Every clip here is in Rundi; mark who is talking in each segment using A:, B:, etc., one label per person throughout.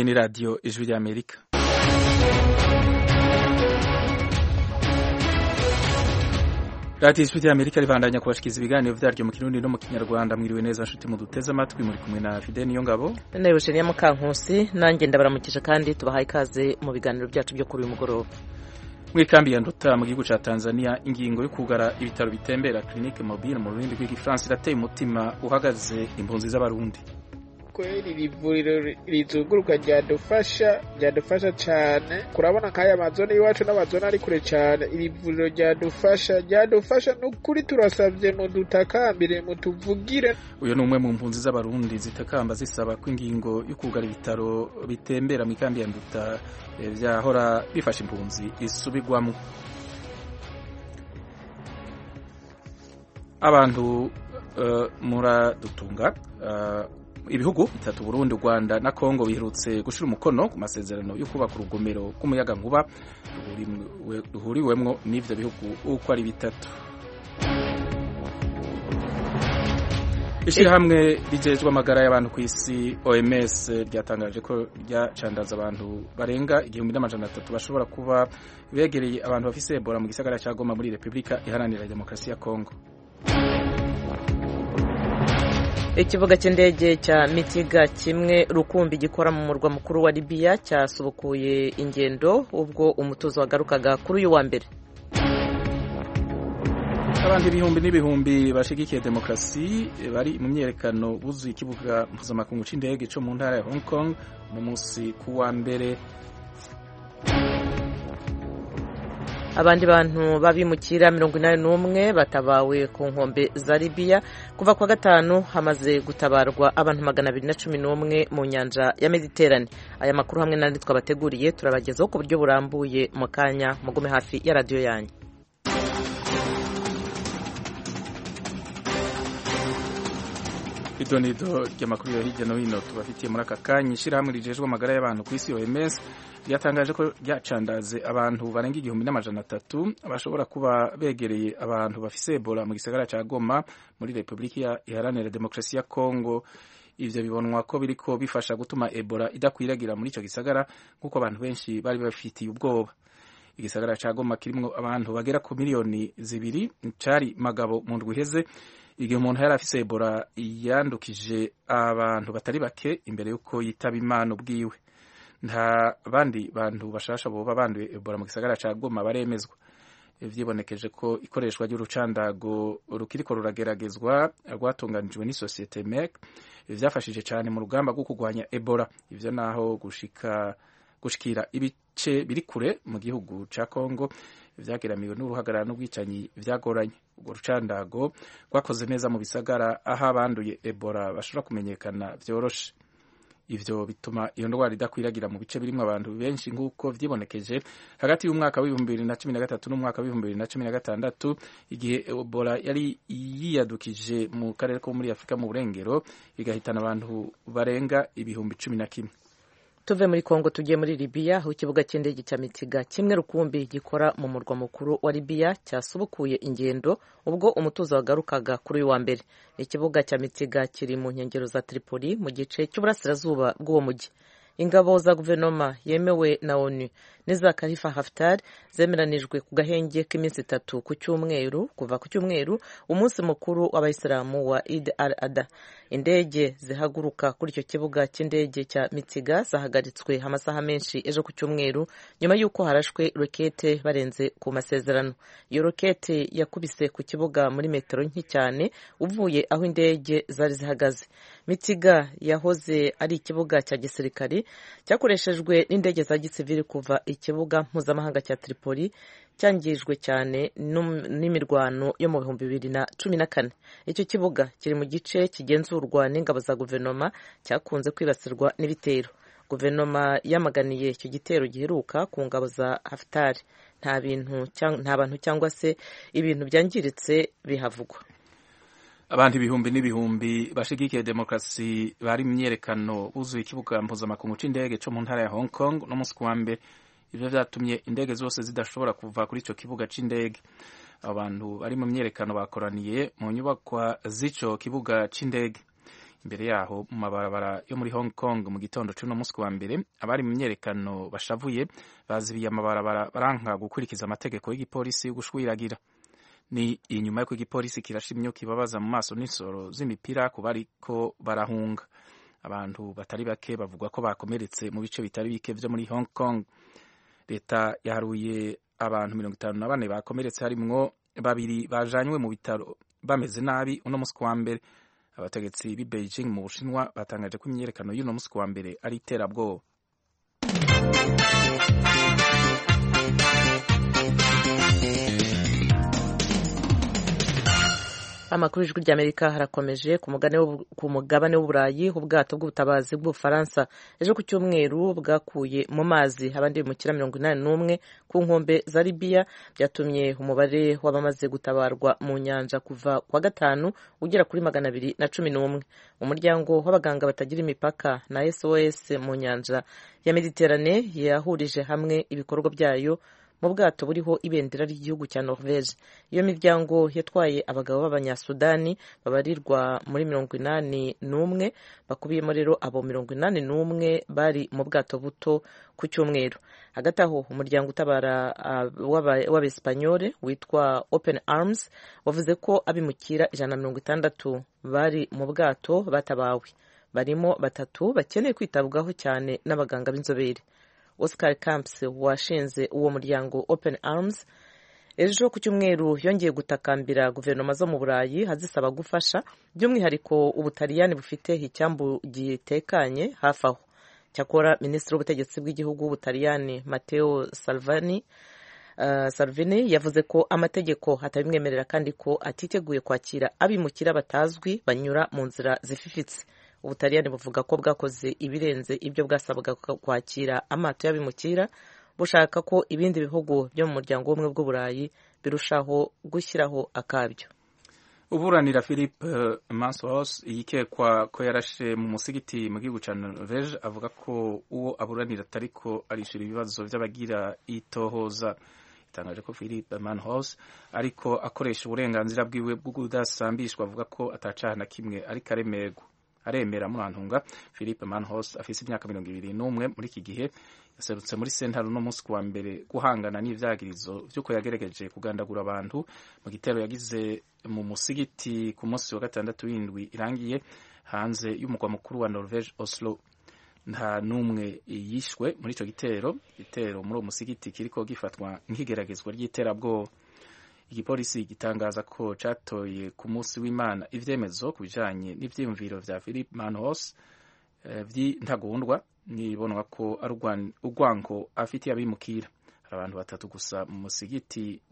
A: Iyi ni radiyo ijwi ry'Amerika radiyo ijwi ry'Amerika ribandanya kubashikiriza ibiganiro vyaryo mu kirundi no mu kinyarwanda mwiriwe neza nshuti muduteze amatwi muri kumwe na Fidel Niyongabo
B: nawe Eugenia Mukankusi nanjye ndabaramukije kandi tubahaye ikaze mu biganiro byacu byo kuri uyu mugoroba
A: mw'ikambi ya Nduta mu gihugu ca Tanzania ingingo yo kugara ibitaro bitembera clinique mobile mu rurimi rw'igifaransa irateye umutima uhagaze impunzi z'abarundi
C: kweli iri vuriro rizunguruka ryadufasha ryadufasha cyane kurabona nk'aya mazone y'iwacu n'amazone ari kure cyane iri vuriro ryadufasha ryadufasha n'ukuri turasabye mudutakambire mutuvugire
A: uyu ni umwe mu mpunzi z'abarundi zitakamba zisaba ko ingingo yo kugara ibitaro bitembera mu ikambi ya Nduta vyahora bifasha impunzi isubirwamo abantu uh, muradutunga uh, ibihugu bitatu Burundi Rwanda na Kongo biherutse gushira umukono ku masezerano yo kubaka urugomero rw'umuyaga nkuba ruhuriwemwo n'ivyo bihugu uko ari bitatu ishirahamwe rijejwe amagara y'abantu ku isi OMS ryatangaje ko ryacandaza abantu barenga igihumbi n'amajana atatu bashobora kuba begereye abantu bafise Ebola mu gisagara ca Goma muri Republika Iharanira Demokarasi ya Kongo
B: ikibuga cy'indege cya mitiga kimwe rukumbi gikora mu murwa mukuru wa libiya cyasubukuye ingendo ubwo umutuzo wagarukaga kuri uyu wa mbere
A: abantu ibihumbi n'ibihumbi bashigikiye demokarasi bari mu myerekano buzuye ikibuga mpuzamakungu c'indege co mu ntara ya hong kong mu munsi ku wa mbere
B: abandi bantu babimukira mirongo inani n'umwe batabawe ku nkombe za libiya kuva kwa gatanu hamaze gutabarwa abantu magana abiri na cumi n'umwe mu nyanja ya mediterane aya makuru hamwe n'andi twabateguriye turabagezaho ku buryo burambuye mu kanya mugume hafi ya radiyo yanyu
A: idonido ry'amakuru yo hirya no hino tubafitiye muri aka kanya ishyirahamwe rijejwe amagara y'abantu ku isi OMS ryatangaje ko ryacandaze abantu barenga igihumbi n'amajana atatu bashobora kuba begereye abantu bafise Ebola mu gisagara ca Goma muri Repubulika Iharanira Demokarasi ya Kongo ivyo bibonwa ko biriko bifasha gutuma Ebola idakwiragira muri ico gisagara nk'uko abantu benshi bari bafitiye ubwoba igisagara ca Goma kirimwo abantu bagera ku miliyoni zibiri cari magabo mu ndwi iheze igihe umuntu yari afise Ebola yandukije abantu batari bake imbere y'uko yitaba Imana ubwiwe nta bandi bantu bashasha boba banduye Ebola mu gisagara ca Goma baremezwa vyibonekeje ko ikoreshwa ry'urucandago rukiriko rurageragezwa rwatunganijwe n'isosiyete MEC vyafashije cane mu rugamba rwo kurwanya Ebola ivyo naho gushika gushikira ibice biri kure mu gihugu ca Kongo vyageramiwe n'uruhagarara n'ubwicanyi vyagoranye urwo rucandago rwakoze neza mu bisagara aho abanduye Ebola bashobora kumenyekana vyoroshe ivyo bituma iyo ndwara idakwiragira mu bice birimwo abantu benshi nk'uko vyibonekeje hagati y'umwaka w'ibihumbi bibiri na cumi na gatatu n'umwaka w'ibihumbi bibiri na cumi na gatandatu igihe Ebola yari yiyadukije mu karere ko muri Afurika mu burengero igahitana abantu barenga ibihumbi cumi na kimwe
B: tuve muri kongo tugiye muri libiya aho ikibuga cy'indege cya mitiga kimwe rukumbi gikora mu murwa mukuru wa libiya cyasubukuye ingendo ubwo umutuzo wagarukaga kuri uyu wa mbere ikibuga cya mitiga kiri mu nkengero za tripoli mu gice cy'uburasirazuba bw'uwo mujyi ingabo za guverinoma yemewe na onu n'iza kalifa haftar zemeranijwe ku gahenge k'iminsi itatu ku cyumweru kuva ku cyumweru umunsi mukuru w'abayisilamu wa id al ada indege zihaguruka kuri icyo kibuga cy'indege cya mitiga zahagaritswe amasaha menshi ejo ku cyumweru nyuma y'uko harashwe rokete barenze ku masezerano iyo rokete yakubise ku kibuga muri metero nke cyane uvuye aho indege zari zihagaze mitiga yahoze ari ikibuga cya gisirikari cyakoreshejwe n'indege za gisivili kuva ikibuga mpuzamahanga cya Tripoli cyangijwe cyane n'imirwano yo mu bihumbi bibiri na cumi na kane icyo kibuga kiri mu gice kigenzurwa n'ingabo za guverinoma cyakunze kwibasirwa n'ibitero guverinoma yamaganiye icyo gitero giheruka ku ngabo za Haftar nta bintu nta bantu cyangwa se ibintu byangiritse bihavugwa
A: abantu ibihumbi n'ibihumbi bashigikiye demokarasi bari mu myerekano buzuye ikibuga mpuzamakungu c'indege co mu ntara ya Hong Kong no musi kuwa mbere ivyo vyatumye indege zose zidashobora kuva kuri ico kibuga c'indege abantu bari mu myerekano bakoraniye mu nyubakwa z'ico kibuga c'indege imbere yaho mu mabarabara yo muri hong kong mu gitondo c'uno munsi wa mbere abari mu myerekano bashavuye bazibiye amabarabara baranka gukurikiza amategeko y'igipolisi yo gushwiragira ni inyuma y'uko igipolisi kirasha imyuka ibabaza mu maso n'insoro z'imipira ku bariko barahunga abantu batari bake bavuga ko bakomeretse mu bice bitari bike vyo muri hong kong leta yaharuye abantu mirongo itanu na bane bakomeretse harimwo babiri bajanywe mu bitaro bameze nabi uno munsi wa mbere abategetsi b'i beijing mu bushinwa batangaje ko imyiyerekano y'uno munsi wa mbere ari iterabwoba
B: amakuru y'ijwi ry'amerika harakomeje ku mugabane w'uburayi ubwato bw'ubutabazi bw'ubufaransa ejo ku cyumweru bwakuye mu mazi abandi bimukira mirongo inani n'umwe ku nkombe za libiya byatumye umubare w'abamaze gutabarwa mu nyanja kuva kwa gatanu ugera kuri magana abiri na cumi n'umwe umuryango w'abaganga batagira imipaka na sos mu nyanja ya mediterane yahurije hamwe ibikorwa byayo mu bwato buriho ibendera ry'igihugu cya norvege iyo miryango yatwaye abagabo b'abanyasudani babarirwa muri mirongo inani n'umwe bakubiyemo rero abo mirongo inani n'umwe bari mu bwato buto ku cyumweru hagati aho umuryango utabara w'abesipanyole witwa open arms wavuze ko abimukira ijana na mirongo itandatu bari mu bwato batabawe barimo batatu bakeneye kwitabwaho cyane n'abaganga b'inzobere Oscar Camps washinze uwo muryango Open Arms ejo ku cyumweru yongeye gutakambira guverinoma zo mu Burayi azisaba gufasha by'umwihariko ubutaliyani bufite icyambu gitekanye hafi aho cyakora minisitiri w'ubutegetsi bw'igihugu w'ubutaliyani Matteo Salvini uh, Salvini yavuze ko amategeko atabimwemerera kandi ko atiteguye kwakira abimukira batazwi banyura mu nzira zififitse ubutaliyani buvuga ko bwakoze ibirenze ibyo bwasabwaga kwakira amato y'abimukira bushaka ko ibindi bihugu byo mu muryango w'ubumwe bw'uburayi birushaho gushyiraho akabyo
A: uburanira philippe mansos yikekwa ko yarashe mu musigiti mu gihugu cya norvege avuga ko uwo aburanira atariko arishura ibibazo by'abagira itohoza itangaje ko philippe manhos ariko akoresha uburenganzira bwiwe bwo kudasambishwa avuga ko atacaha na kimwe ariko aremerwa aremera murantunga philippe manhos afise imyaka mirongo ibiri n'umwe muri iki gihe yaserutse muri sentare uno munsi kuwa mbere guhangana n'ivyagirizo vy'uko yagerageje kugandagura abantu mu gitero yagize mu musigiti ku munsi wa gatandatu w'indwi irangiye hanze y'umugwa mukuru wa norvege oslo nta n'umwe yishwe muri ico gitero igitero muri uwo musigiti kiriko gifatwa nk'igeragezwa ry'iterabwoba igipolisi gitangaza ko catoye ku munsi w'imana ivyemezo ku bijanye n'ivyiyumviro vya philip manhos uh, vy'intagondwa nibonwa ko ari urwango afitiye abimukira hari abantu batatu gusa mu musigiti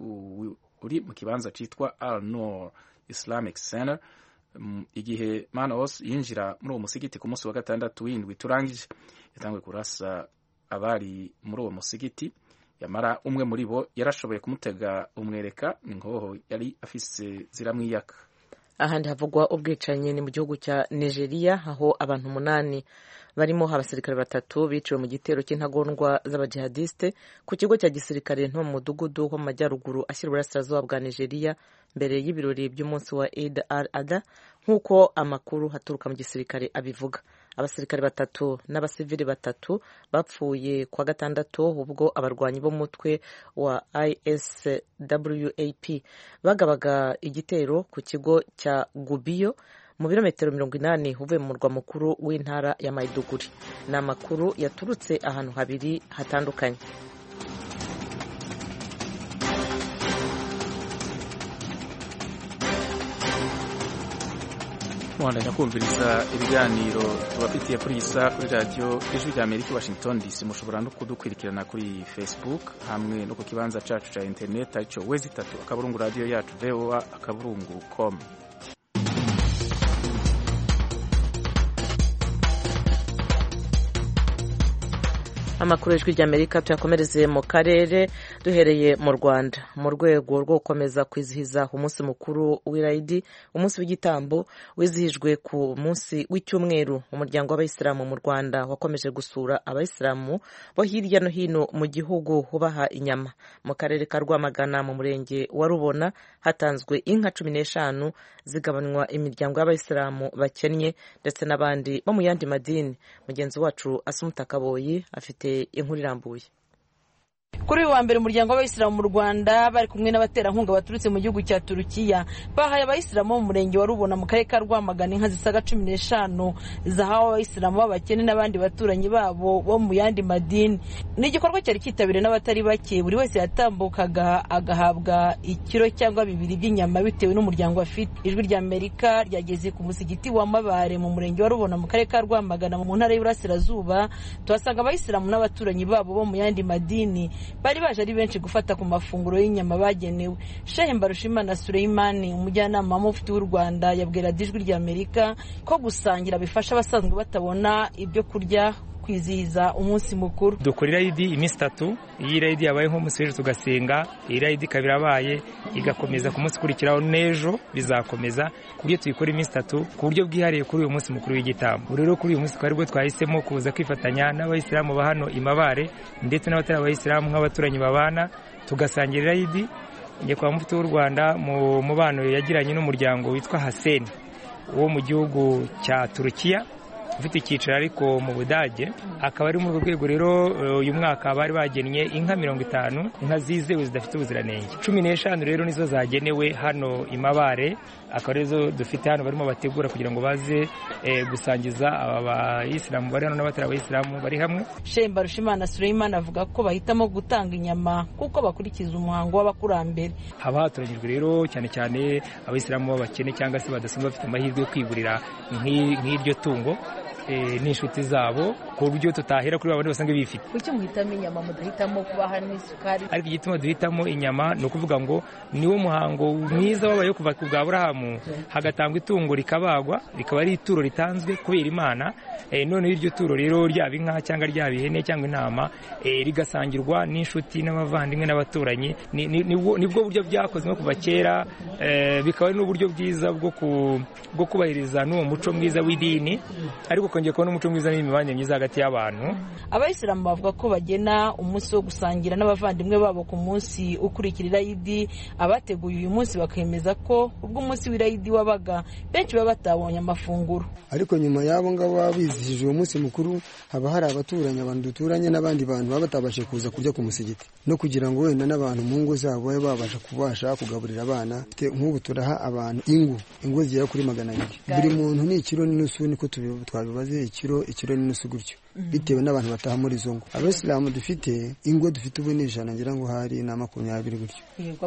A: uri mu kibanza citwa al nor islamic center um, igihe manhos yinjira muri uwo musigiti ku munsi wa gatandatu w'indwi turangije yatanguye kurasa abari muri uwo musigiti yamara umwe muri bo yarashoboye kumutega umwereka inkoho yari afise ziramwiyaka
B: ahandi havugwa ubwicanyi ni mu gihugu cya nigeria aho abantu umunani barimo abasirikare batatu biciwe mu gitero cy'intagondwa z'abajihadiste ku kigo cya gisirikare nto mu mudugudu wo mu majyaruguru ashyira uburasirazuba bwa nigeria mbere y'ibirori by'umunsi wa Eid al-Adha nk'uko amakuru haturuka mu gisirikare abivuga abasirikare batatu n'abasivili batatu bapfuye kwa gatandatu ubwo abarwanyi b'umutwe wa ISWAP bagabaga igitero ku kigo cya Gubiyo mu birometero mirongo inani uvuye mu murwa mukuru w'intara ya Maiduguri ni amakuru yaturutse ahantu habiri hatandukanye
A: muhandanya kumviriza ibiganiro tubafitiye kuri iyi saha kuri radiyo ijwi rya amerika washington dc mushobora no kudukurikirana kuri facebook hamwe no ku kibanza cacu ca internet aricyo wezi itatu akaburungu radiyo yacu voa akaburungu com
B: amakuru y'ijwi ry'amerika tuyakomereze mu karere duhereye mu rwanda mu rwego rwo gukomeza kwizihiza umunsi mukuru w'irayidi umunsi w'igitambo wizihijwe ku munsi w'icyumweru umuryango w'abayisilamu mu rwanda wakomeje gusura abayisilamu bo hirya no hino mu gihugu ubaha inyama mu karere ka rwamagana mu murenge wa rubona hatanzwe inka cumi n'eshanu zigabanywa imiryango y'abayisilamu bakennye ndetse n'abandi bo mu yandi madini mugenzi wacu asumuta kaboyi afite inkuru irambuye
D: kuri uyu wa mbere umuryango w'abayisilamu mu rwanda bari kumwe n'abaterankunga baturutse mu gihugu cya turukiya bahaye abayisilamu bo mu murenge wa rubona mu karere ka rwamagana inka zisaga cumi n'eshanu zahawe abayisilamu b'abakene n'abandi baturanyi babo bo mu yandi madini ni igikorwa cyari cyitabiriwe n'abatari bake buri wese yatambukaga agahabwa ikiro cyangwa bibiri by'inyama bitewe n'umuryango afite ijwi rya amerika ryageze ku musigiti wa mabare mu murenge wa rubona mu karere ka rwamagana mu ntara y'uburasirazuba tuhasanga abayisilamu n'abaturanyi babo bo mu yandi madini bari baje ari benshi gufata ku mafunguro y'inyama bagenewe shehe mbarushimana sureyimani umujyanama w'umufti w'u rwanda yabwira ijwi rya amerika ko gusangira bifasha abasanzwe batabona ibyo kurya kwizihiza umunsi mukuru
E: dukora irayidi iminsi itatu iyo irayidi yabaye nk'umunsi w'ejo tugasenga iyi rayidi ikaba irabaye igakomeza ku munsi ukurikiraho n'ejo bizakomeza ku buryo tuyikora iminsi itatu ku buryo bwihariye kuri uyu munsi mukuru w'igitambo rero kuri uyu munsi twari bwo twahisemo kuza kwifatanya n'abayisilamu ba hano imabare ndetse n'abatari abayisilamu nk'abaturanyi babana tugasangira irayidi nyakubahwa mufti w'u rwanda mu mubano yagiranye n'umuryango witwa haseni wo mu gihugu cya turukiya ufite icyicaro ariko mu budage akaba ari muri urwo rwego rero uyu mwaka bari bagennye inka mirongo itanu inka zizewe zidafite ubuziranenge cumi n'eshanu rero nizo zagenewe hano imabare akaba arizo dufite hano barimo bategura kugira ngo baze gusangiza aba bayisilamu bari hano n'abatari abayisilamu bari hamwe
D: shemba rushimana sureyimana avuga ko bahitamo gutanga inyama kuko bakurikiza umuhango w'abakurambere
E: haba hatoranyijwe rero cyane cyane abayisilamu b'abakene cyangwa se badasanzwe bafite amahirwe yo kwigurira nk'iryo tungo n'inshuti zabo ku buryo tutahera kuri babandi basanzwe bifite
D: kuki muhitamo inyama mudahitamo kubaha n'isukari
E: ariko igituma duhitamo inyama ni ukuvuga ngo niwo muhango mwiza wabaye kuva ku bwa burahamu hagatangwa itungo rikabagwa rikaba ari ituro ritanzwe kubera imana noneho iryo turo rero ryaba inka cyangwa ryaba ihene cyangwa intama rigasangirwa n'inshuti n'abavandimwe n'abaturanyi nibwo buryo byakozwe kuva kera bikaba ari n'uburyo bwiza bwo kubahiriza n'uwo muco mwiza w'idini ariko ukongera kubona umuco mwiza n'imibanire myiza hagati y'abantu
D: abayisilamu bavuga ko bagena umunsi wo gusangira n'abavandimwe babo ku munsi ukurikira irayidi abateguye uyu munsi bakemeza ko ubwo umunsi w'irayidi wabaga benshi baba batabonye amafunguro
F: ariko nyuma y'abo ngabo baba bizihije uwo munsi mukuru haba hari abaturanyi abantu duturanye n'abandi bantu baba batabashe kuza kurya ku musigiti no kugira ngo wenda n'abantu mu ngo zabo babe babasha kubasha kugaburira abana nk'ubu turaha abantu ingo ingo zigera kuri magana abiri buri muntu ni ikiro n'inusu niko twabibaze ikiro ikiro n'inusu gutyo bitewe n'abantu bataha muri izo ngo abasilamu dufite ingo dufite ubu ni ijana ngira ngo hari na makumyabiri gutyo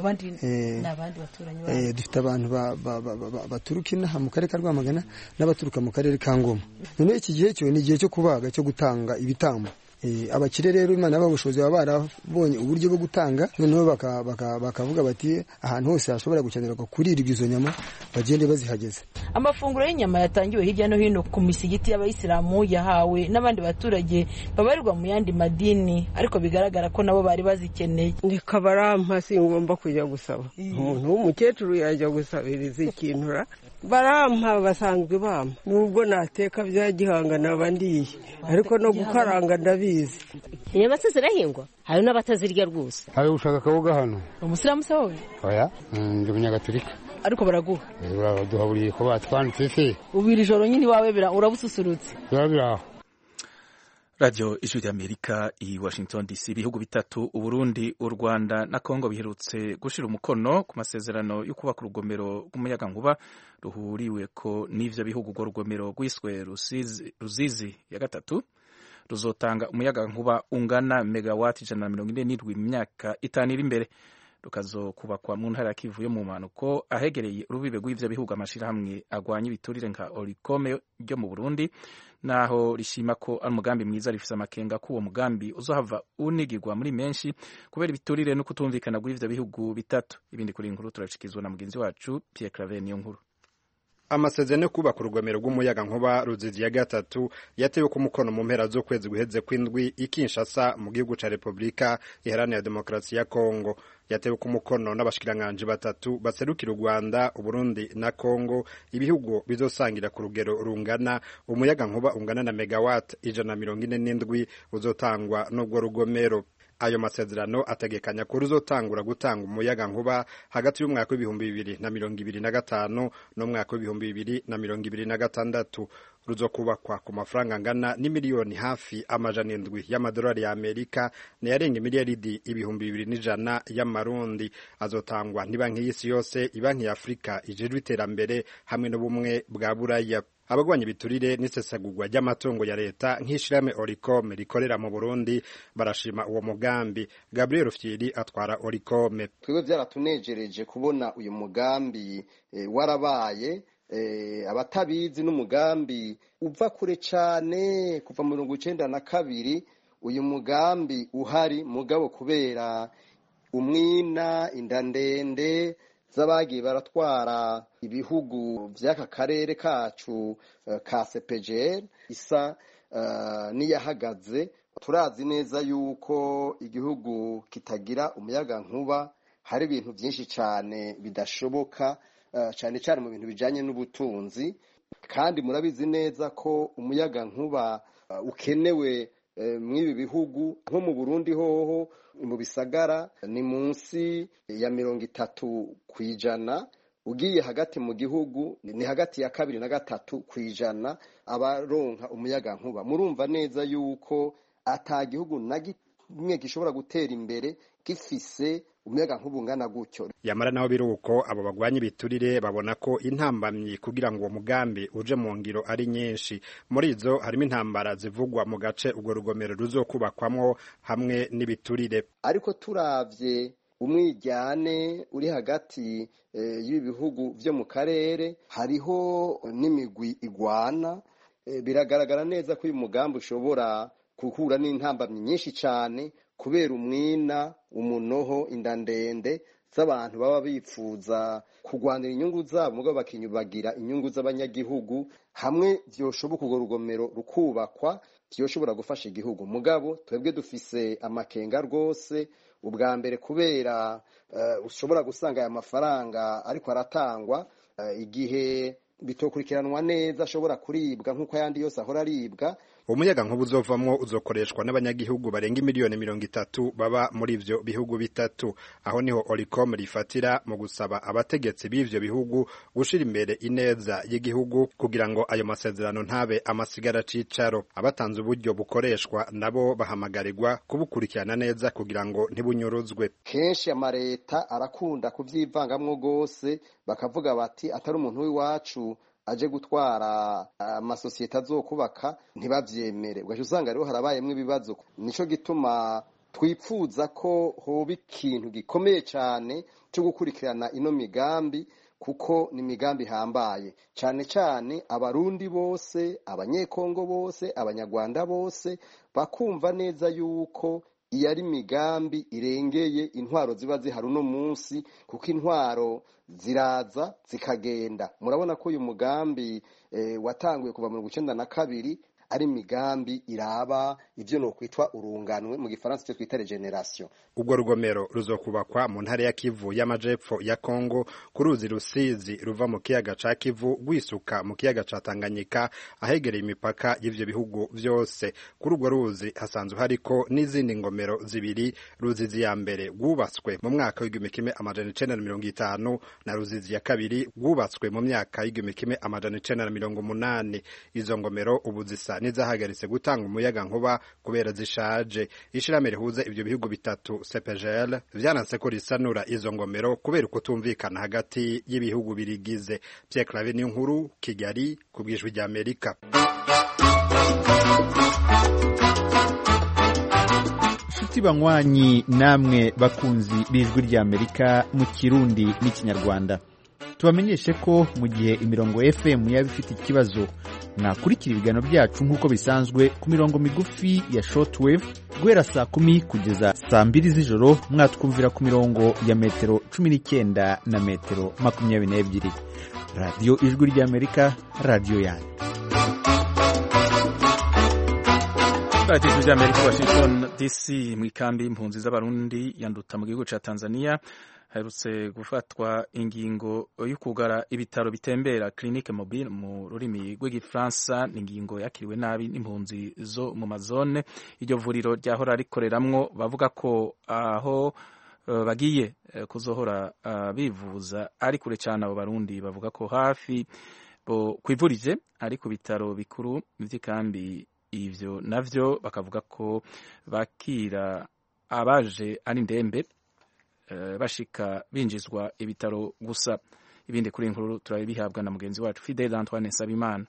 F: dufite abantu baturuka inaha mu karere ka rwamagana n'abaturuka mu karere ka ngoma noneho iki gihe cyo ni igihe cyo kubaga cyo gutanga ibitambo abakire rero imana y'ababushobozi baba barabonye uburyo bwo gutanga noneho bakavuga bati ahantu hose hashobora gukenerwa kurirwa izo nyama bagende bazihageze
D: amafunguro y'inyama yatangiwe hirya no hino ku misigiti y'abayisilamu yahawe n'abandi baturage babarirwa mu yandi madini ariko bigaragara ko nabo bari bazikeneye
G: reka barampa singomba kujya gusaba umuntu w'umukecuru yajya gusabiriza ikintu barampa basanzwe bampa nubwo nateka bya gihanga naba ndiye ariko no gukaranga ndabizi
H: inyama se zirahingwa hari n'abatazirya rwose
I: hari ushaka akaboga hano
D: umusilamu se wowe
I: oya ndi umunyagatulika
D: ariko baraguha
I: baraduha buri ko batwanditse se
D: ubira ijoro nyine iwawe urabususurutse
I: biba biri aho
A: radiyo ijwi ry'amerika i washington dc ibihugu bitatu uburundi u rwanda na kongo biherutse gushyira umukono ku masezerano yo kubaka urugomero rw'umuyagankuba ruhuriwe ko n'ivyo bihugu urwo rugomero rwiswe ruzizi ya gatatu ruzotanga umuyagankuba ungana megawati ijana na mirongo ine n'indwi mu myaka itanu iri imbere rukazokubakwa mu ntara ya kivu yo mu mpanuko ahegereye urubibe rw'ivyo bihugu amashirahamwe agwanya ibiturire nka orikome ryo mu burundi naho rishima ko ari umugambi mwiza rifise amakenga ko uwo mugambi uzohava unigirwa muri menshi kubera ibiturire no kutumvikana rw'ivyo bihugu bitatu ibindi kuri inkuru turashikizwa na mugenzi wacu Pierre Claver niyo nkuru
J: amasezerano yo kubaka urugomero rw'umuyaga nkuba ruzizi ya gatatu yatewe ku mukono mu mpera z'ukwezi guheze kw'indwi i Kinshasa mu gihugu ca Repubulika iharanira demokarasi ya Kongo yatewe ku mukono n'abashikiranganji batatu baserukira u Rwanda Uburundi na Kongo ibihugu bizosangira ku rugero rungana umuyaga nkuba ungana na megawatt ijana na mirongo ine n'indwi uzotangwa n'ubwo rugomero ayo masezerano ategekanya ko ruzotangura gutanga umuyaga nkuba hagati y'umwaka w'ibihumbi bibiri na mirongo ibiri na gatanu n'umwaka w'ibihumbi bibiri na mirongo ibiri na gatandatu ruzokubakwa ku mafaranga angana n'imiliyoni hafi amajana indwi y'amadolari ya amerika nayarenga miliyaridi ibihumbi bibiri n'ijana y'amarundi azotangwa n'ibanki y'isi yose ibanki ya afurika ijejwe iterambere hamwe n'ubumwe bwa buraya abagwanya ibiturire n'isesagurwa ry'amatungo ya leta nk'ishirahamwe oricome rikorera mu burundi barashima uwo mugambi gabriel fyiri atwara oricome
K: twebwe byaratunejereje kubona uyu mugambi e, warabaye e, abatabizi n'umugambi uva kure cane kuva mu mirongo icenda na kabiri uyu mugambi uhari mugabo kubera umwina inda ndende z'abagiye baratwara ibihugu by'aka karere kacu uh, ka CPGL isa uh, n'iyahagaze turazi neza yuko igihugu kitagira umuyaga nkuba hari ibintu byinshi cyane bidashoboka uh, cyane cyane mu bintu bijanye n'ubutunzi kandi murabizi neza ko umuyaga nkuba ukenewe mw'ibi bihugu nko mu Burundi hoho mu bisagara ni munsi ya mirongo itatu ku ijana ugiye hagati mu gihugu ni hagati ya kabiri na gatatu ku ijana abaronka umuyaga nkuba murumva neza yuko ata gihugu na kimwe gishobora gutera imbere gifise umuyaga nkuba ungana gutyo
J: yamara naho biri uko abo bagwanya ibiturire babona ko intambamyi kugira ngo uwo mugambi uje mu ngiro ari nyinshi muri izo harimo intambara zivugwa mu gace urwo rugomero ruzokubakwamwo hamwe n'ibiturire
K: ariko turavye umwijyane uri hagati e, y'ibi bihugu vyo mu karere hariho n'imigwi igwana e, biragaragara neza ko uyu mugambi ushobora guhura n'intambamyi nyinshi cyane kubera umwina umunoho inda ndende z'abantu baba bifuza kurwanira inyungu zabo mugabo bakinyubagira inyungu z'abanyagihugu hamwe vyoshoboka urwo rugomero rukubakwa vyoshobora gufasha igihugu mugabo twebwe dufise amakenga rwose ubwa mbere kubera uh, ushobora gusanga aya mafaranga ariko aratangwa uh, igihe bitokurikiranwa neza ashobora kuribwa nk'uko ayandi yose ahora aribwa
J: umuyaga nkuba uzovamwo uzokoreshwa n'abanyagihugu barenga imiliyoni mirongo itatu baba muri ivyo bihugu bitatu aho niho oricom rifatira mu gusaba abategetsi b'ivyo bihugu gushira imbere ineza y'igihugu kugira ngo ayo masezerano ntabe amasigara cicaro abatanze uburyo bukoreshwa nabo bahamagarirwa kubukurikirana neza kugira ngo ntibunyuruzwe
K: kenshi amareta arakunda kuvyivangamwo gose bakavuga bati atari umuntu w'iwacu aje gutwara amasosiyete azokubaka ntibavyemere ugaca usanga rero harabayemwo ibibazo nico gituma twipfuza ko hoba ikintu gikomeye cyane cyo gukurikirana ino migambi kuko ni imigambi ihambaye cyane cyane abarundi bose abanyekongo bose abanyarwanda bose bakumva neza yuko iyo ari imigambi irengeye intwaro ziba zihari uno munsi kuko intwaro ziraza zikagenda murabona ko uyu mugambi e, watanguye kuva mirongo icenda na kabiri ari imigambi iraba ivyo nokwitwa urunganwe mu gifaransa icyo twita regeneration
J: ubwo rugomero ruzokubakwa mu ntara ya kivu y'amajepfo ya kongo ku ruzi rusizi ruva mu kiyaga ca kivu rwisuka mu kiyaga ca tanganyika ahegereye imipaka y'ivyo bihugu vyose kuri urwo ruzi hasanzwe hariko n'izindi ngomero zibiri ruzizi ya mbere rwubatswe mu mwaka w'igihumbi kimwe amajana icenda na mirongo itanu na ruzizi ya kabiri rwubatswe mu myaka y'igihumbi kimwe amajana icenda na mirongo umunani izo ngomero ubu zisa n'izahagaritse gutanga umuyaga nkuba kubera zishaje ishirahamwe rihuza ivyo bihugu bitatu CPGL vyananse ko risanura izo ngomero kubera ukutumvikana hagati y'ibihugu birigize Pierre Claver ni nkuru Kigali ku bwijwi rya Amerika
L: nshuti banywanyi namwe bakunzi b'ijwi rya Amerika mu Kirundi n'ikinyarwanda tubamenyeshe ko mu gihe imirongo FM yaba ifite ikibazo mwakurikira ibiganiro byacu nk'uko bisanzwe ku mirongo migufi ya shortwave guhera saa kumi kugeza saa mbiri z'ijoro mwatwumvira ku mirongo ya metero cumi n'icyenda na metero makumyabiri n'ebyiri radiyo ijwi ry'amerika radiyo yanyu
A: radiyo ijwi ry'amerika washington dc mu ikambi y'impunzi z'abarundi yanduta mu gihugu cya tanzania haherutse gufatwa ingingo yo kugara ibitaro bitembera clinique mobile mu rurimi rw'igifaransa ni ingingo yakiriwe nabi n'impunzi zo mu mazone iryo vuriro ryahora rikoreramwo bavuga ko aho uh, bagiye uh, kuzohora uh, bivuza ari kure cyane abo barundi bavuga ko hafi bo kwivurije ari ku bitaro bikuru vy'ikambi ivyo navyo bakavuga ko bakira abaje ari ndembe bashika binjizwa ibitaro gusa ibindi kuri inkuru turabihabwa na mugenzi wacu Fidel Antoine Sabimana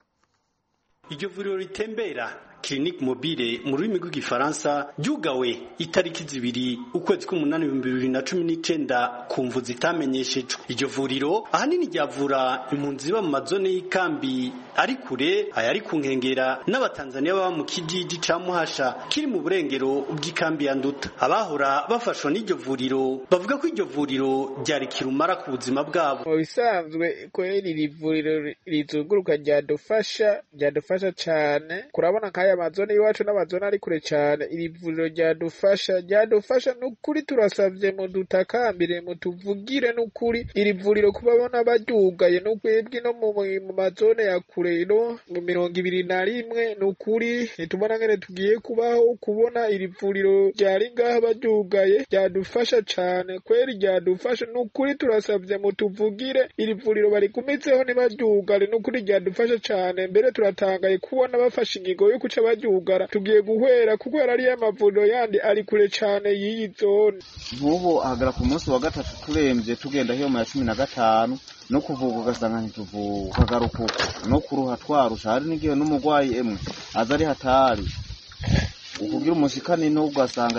M: iryo vuriro ritembera clinique mobile mu rurimi rw'igifaransa ryugawe itariki zibiri ukwezi k'umunani ibihumbi bibiri na cumi n'icenda ku mvu zitamenyeshejwe iryo vuriro ahanini ryavura impunzi ziba mu mazone y'ikambi ari kure ayari ku nkengera n'abatanzaniya baba mu kijiji ca muhasha kiri mu burengero bw'ikambi ya nduta abahora bafashwa n'iryo vuriro bavuga ko iryo vuriro ryari kirumara ku buzima bwabo
C: mu bisanzwe kweri iri vuriro rizunguruka ryadufasha ryadufasha cane kurabona nk'aya mazone y'iwacu n'amazone ari kure cane iri vuriro ryadufasha ryadufasha n'ukuri turasavye mudutakambire mutuvugire n'ukuri iri vuriro kubabona baryugaye n'ukwebwe no mu mazone ya kure no mu mirongo ibiri na rimwe n'ukuri ntitubona ngene tugiye kubaho kubona iri vuriro ryari ngaha baryugaye ryadufasha cane kweri ryadufasha n'ukuri turasavye mutuvugire iri vuriro barigumitseho ntibaryugare n'ukuri ryadufasha cane mbere turatangaye kubona bafashe ingingo yo kuca baryugara tugiye guhwera kuko ariyo amavuriro yandi ari kure cane y'iyi zone
N: nk'ubu ahagara ku munsi wa gatatu turemvye tugenda hiyo mu ya cumi na gatanu no kuvuga ugasanga ntituvuga ukagaruka uko no kuruha twarusha hari n'igihe n'umurwayi emwe aza ari hatari ukugira umushikani n'ugasanga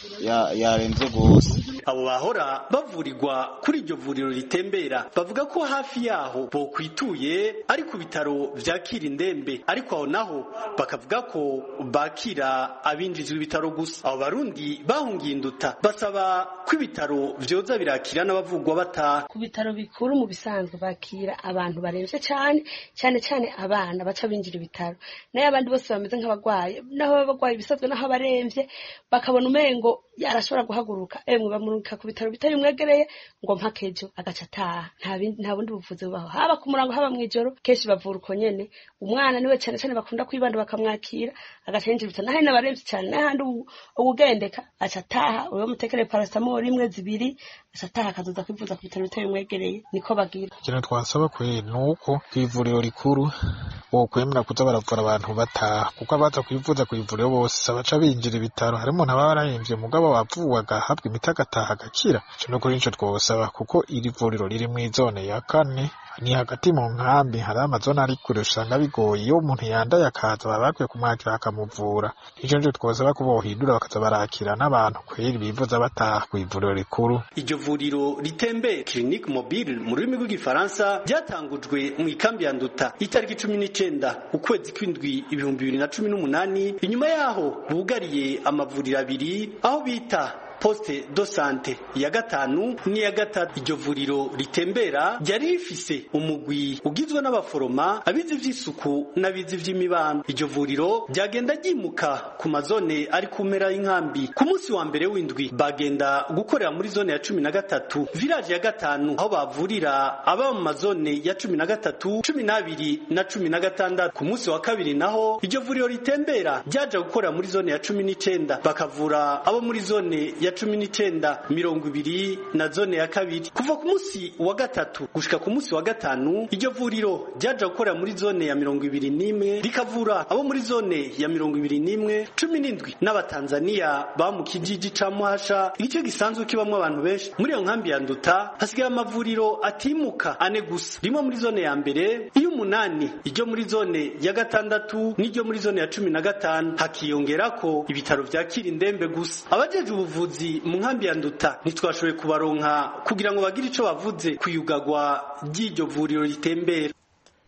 N: yaremvye gose
M: abo bahora bavurirwa kuri iryo vuriro ritembera bavuga ko hafi yaho bokwituye ari ku bitaro vyakira indembe ariko aho naho bakavuga ko bakira abinjizwa ibitaro gusa abo barundi bahungiye induta basaba ko ibitaro vyoza birakira n'abavugwa bataha
O: ku bitaro bikuru mu bisanzwe bakira abantu baremvye cane cane cane abana baca binjira ibitaro nayo abandi bose bameze nk'abagwaye naho baba bagwaye ibisanzwe naho abaremvye bakabona umengo arashobora guhaguruka emwe bamurungika ku bitaro bitari bimwegereye ngo mpaka ejo agaca ataha nta bundi buvuzi bubaho haba ku murango haba mw'ijoro kenshi bavura uko nyene umwana niwe cane cane bakunda kwibanda bakamwakira agaca yinjira ibitaro naho n'abaremvye cane n'ahandi uwugendeka aca ataha uwo mutekereye paracetamol imwe zibiri aca ataha akazoza kwivuza ku bitaro bitari bimwegereye niko bagira
P: ikintu twasaba kweri ni uko kw'ivuriro rikuru bokwemera kuza baravura abantu bataha kuko abaza kwivuza kw'ivuriro bose baca binjira ibitaro harimo n'ababa barahemvye mugabo wavuwe agahabwa imiti agataha agakira ico no kuri nico twosaba kuko iri vuriro riri mw'izone ya kane ni hagati mu nkambi hari amazone ari kure usanga bigoye iyo umuntu yandaye akaza baba bakwiye kumwakira bakamuvura ico nico twosaba ko bohindura bakaza barakira n'abantu kweri bivuza bataha kw'ivuriro rikuru
M: iryo vuriro ritembe clinique mobile mu rurimi rw'igifaransa ryatangujwe mu ikambi ya nduta itariki cumi n'icenda ukwezi kw'indwi ibihumbi bibiri na cumi n'umunani inyuma yaho bugariye amavuriro abiri aho bita poste do sante ya gatanu n'iya gatatu iryo vuriro ritembera ryari rifise umugwi ugizwe n'abaforoma abizi vy'isuku n'abizi vy'imibano iryo vuriro ryagenda ryimuka ku mazone ari ku mpera y'inkambi ku munsi wa mbere w'indwi bagenda gukorera muri zone ya cumi na gatatu village ya gatanu aho bavurira aba mu mazone ya cumi na gatatu cumi n'abiri na cumi na gatandatu ku munsi wa kabiri naho iryo vuriro ritembera ryaja gukorera muri zone ya cumi n'icenda bakavura abo muri zone ya cumi n'icenda mirongo ibiri na zone ya kabiri kuva ku munsi wa gatatu gushika ku munsi wa gatanu iryo vuriro ryaja gukorera muri zone ya mirongo ibiri n'imwe rikavura abo muri zone ya mirongo ibiri n'imwe cumi n'indwi n'abatanzaniya ba mu kijiji ca muhasha igice gisanzwe kibamwo abantu benshi muri iyo nkambi ya nduta hasigaye amavuriro atimuka ane gusa rimwe muri zone ya mbere iy'umunani iryo muri zone ya gatandatu n'iryo muri zone ya cumi na gatanu hakiyongerako ibitaro vyakira indembe gusa abajeje ubuvuzi mu nkambi ya nduta ntitwashoboye kubaronka kugira ngo bagire ico bavuze kuyugagwa ry'iryo vuriro ritembera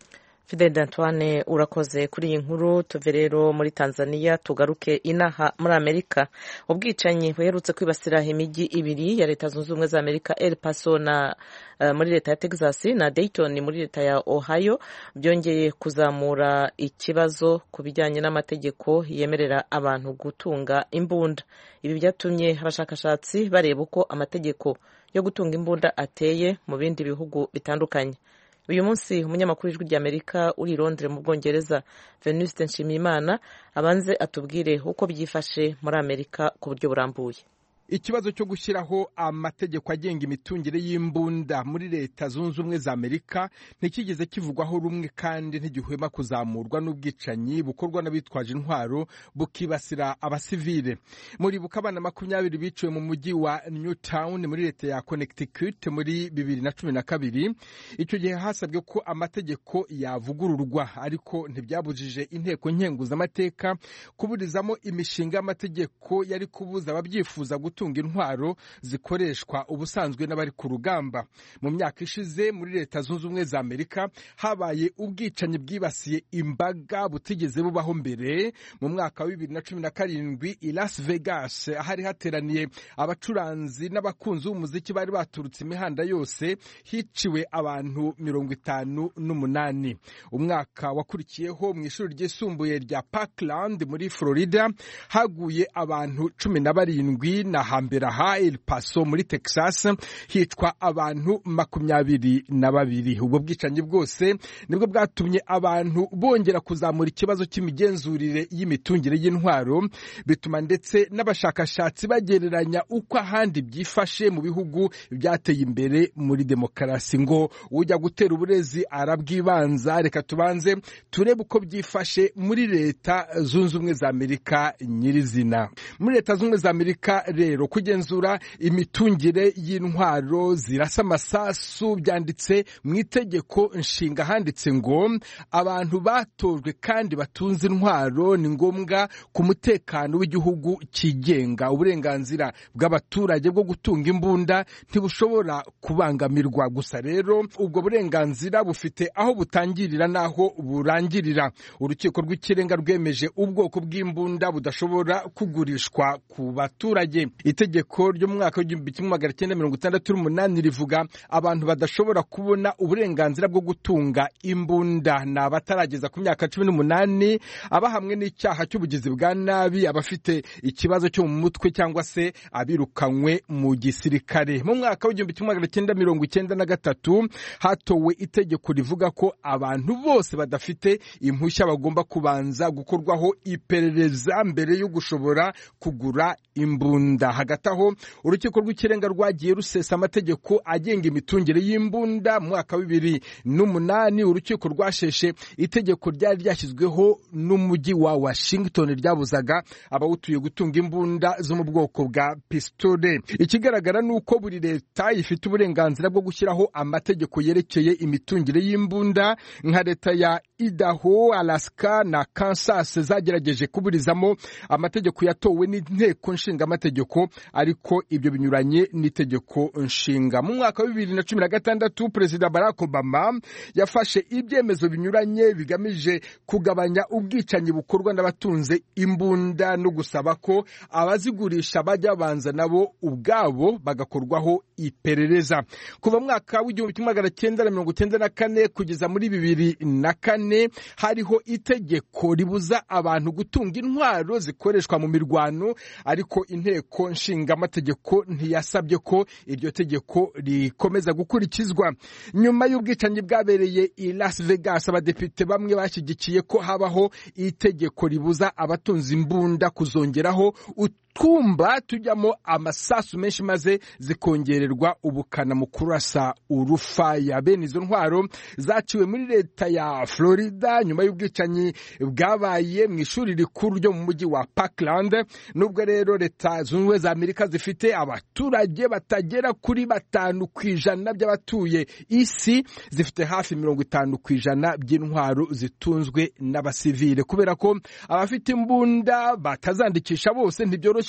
B: fidel antoine urakoze kuri iyi nkuru tuve rero muri tanzania tugaruke inaha muri amerika ubwicanyi buherutse kwibasira imijyi ibiri ya leta zunze ubumwe za amerika el paso na uh, muri leta ya texas na dayton muri leta ya ohio byongeye kuzamura ikibazo ku bijyanye n'amategeko yemerera abantu gutunga imbunda ibi byatumye abashakashatsi bareba uko amategeko yo gutunga imbunda ateye mu bindi bihugu bitandukanye uyu munsi umunyamakuru w'ijwi ry'amerika uri i londres mu bwongereza venuste nshimiyimana abanze atubwire uko byifashe muri amerika ku buryo burambuye
Q: ikibazo cyo gushyiraho amategeko agenga imitungire y'imbunda muri leta zunze ubumwe za amerika ntikigeze kivugwaho rumwe kandi ntigihwema kuzamurwa n'ubwicanyi bukorwa n'abitwaje intwaro bukibasira abasivile muribuka abana makumyabiri biciwe mu mujyi wa newtown muri leta ya connecticut muri bibiri na cumi na kabiri icyo gihe hasabwe ko amategeko yavugururwa ariko ntibyabujije inteko nkenguzamateka kuburizamo imishinga y'amategeko yari kubuza ababyifuza gutunga gutunga intwaro zikoreshwa ubusanzwe n'abari ku rugamba mu myaka ishize muri leta zunze ubumwe za amerika habaye ubwicanyi bwibasiye imbaga butigeze bubaho mbere mu mwaka wa bibiri na cumi na karindwi i las vegas ahari hateraniye abacuranzi n'abakunzi b'umuziki bari baturutse imihanda yose hiciwe abantu mirongo itanu n'umunani umwaka wakurikiyeho mu ishuri ryisumbuye rya parkland muri florida haguye abantu cumi na barindwi na hambere aha El Paso muri Texas hicwa abantu makumyabiri na babiri ubwo bwicanyi bwose nibwo bwatumye abantu bongera kuzamura ikibazo cy'imigenzurire y'imitungira y'intwaro bituma ndetse n'abashakashatsi bagereranya uko ahandi byifashe mu bihugu byateye imbere muri demokarasi ngo ujya gutera uburezi arabwibanza reka tubanze turebe uko byifashe muri leta zunze ubumwe za amerika nyirizina muri leta zunze ubumwe za amerika rero kugenzura imitungire y'intwaro zirasa amasasu byanditse mu itegeko nshinga handitse ngo abantu batojwe kandi batunze intwaro ni ngombwa ku mutekano w'igihugu cyigenga uburenganzira bw'abaturage bwo gutunga imbunda ntibushobora kubangamirwa gusa rero ubwo burenganzira bufite aho butangirira n'aho burangirira urukiko rw'ikirenga rwemeje ubwoko bw'imbunda budashobora kugurishwa ku baturage itegeko ryo mu mwaka w'igihumbi kimwe magana cyenda mirongo itandatu n'umunani rivuga abantu badashobora kubona uburenganzira bwo gutunga imbunda ni abatarageza ku myaka cumi n'umunani abahamwe n'icyaha cy'ubugizi bwa nabi abafite ikibazo cyo mu mutwe cyangwa se abirukanywe mu gisirikare mu mwaka w'igihumbi kimwe magana cyenda mirongo icyenda na gatatu hatowe itegeko rivuga ko abantu bose badafite impushya bagomba kubanza gukorwaho iperereza mbere yo gushobora kugura imbunda hagati aho urukiko rw'ikirenga rwagiye rusesa amategeko agenga imitungire y'imbunda mu mwaka wa bibiri n'umunani urukiko rwasheshe itegeko ryari ryashyizweho n'umujyi wa washington ryabuzaga abawutuye gutunga imbunda zo mu bwoko bwa pisitole ikigaragara ni uko buri leta ifite uburenganzira bwo gushyiraho amategeko yerekeye imitungire y'imbunda nka leta ya idaho alaska na kansas zagerageje kuburizamo amategeko yatowe n'inteko nshingamategeko ariko ibyo binyuranye n'itegeko nshinga mu mwaka wa bibiri na cumi na gatandatu perezida barack obama yafashe ibyemezo binyuranye bigamije kugabanya ubwicanyi bukorwa n'abatunze imbunda no gusaba ko abazigurisha bajya babanza nabo ubwabo bagakorwaho iperereza kuva mwaka w'igihumbi kimwe magana cyenda na mirongo cyenda na kane kugeza muri bibiri na kane hariho itegeko ribuza abantu gutunga intwaro zikoreshwa mu mirwano ariko inteko nshingamategeko ntiyasabye ko iryo tegeko rikomeza gukurikizwa nyuma y'ubwicanyi bwabereye i las vegas abadepite bamwe bashyigikiye ko habaho itegeko ribuza abatunze imbunda kuzongeraho utwumba tujyamo amasasu menshi maze zikongererwa ubukana mu kurasa urufaya bene izo ntwaro zaciwe muri leta ya florida nyuma y'ubwicanyi bwabaye mu ishuri rikuru ryo mu mujyi wa parkland nubwo rero leta zunze ubumwe za amerika zifite abaturage batagera kuri batanu ku ijana by'abatuye isi zifite hafi mirongo itanu ku ijana by'intwaro zitunzwe n'abasivile kubera ko abafite imbunda batazandikisha bose ntibyoroshye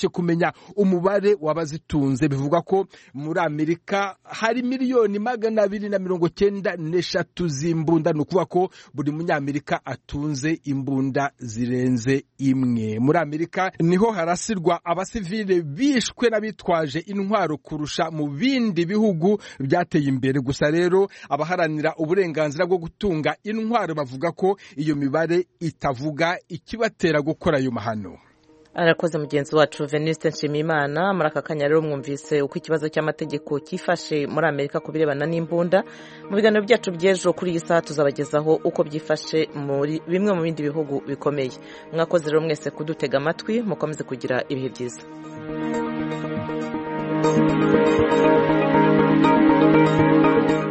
Q: byoroshye kumenya umubare w'abazitunze bivugwa ko muri amerika hari miliyoni magana abiri na mirongo cyenda n'eshatu z'imbunda ni ukuvuga ko buri munyamerika atunze imbunda zirenze imwe muri amerika niho harasirwa abasivile bishwe n'abitwaje intwaro kurusha mu bindi bihugu byateye imbere gusa rero abaharanira uburenganzira bwo gutunga intwaro bavuga ko iyo mibare itavuga ikibatera gukora ayo mahano
B: arakoze mugenzi wacu veniste nshimiyimana muri aka kanya rero mwumvise uko ikibazo cy'amategeko cyifashe muri amerika ku birebana n'imbunda mu biganiro byacu by'ejo kuri iyi saha tuzabagezaho uko byifashe muri bimwe mu bindi bihugu bikomeye mwakoze rero mwese kudutega amatwi mukomeze kugira ibihe byiza thank you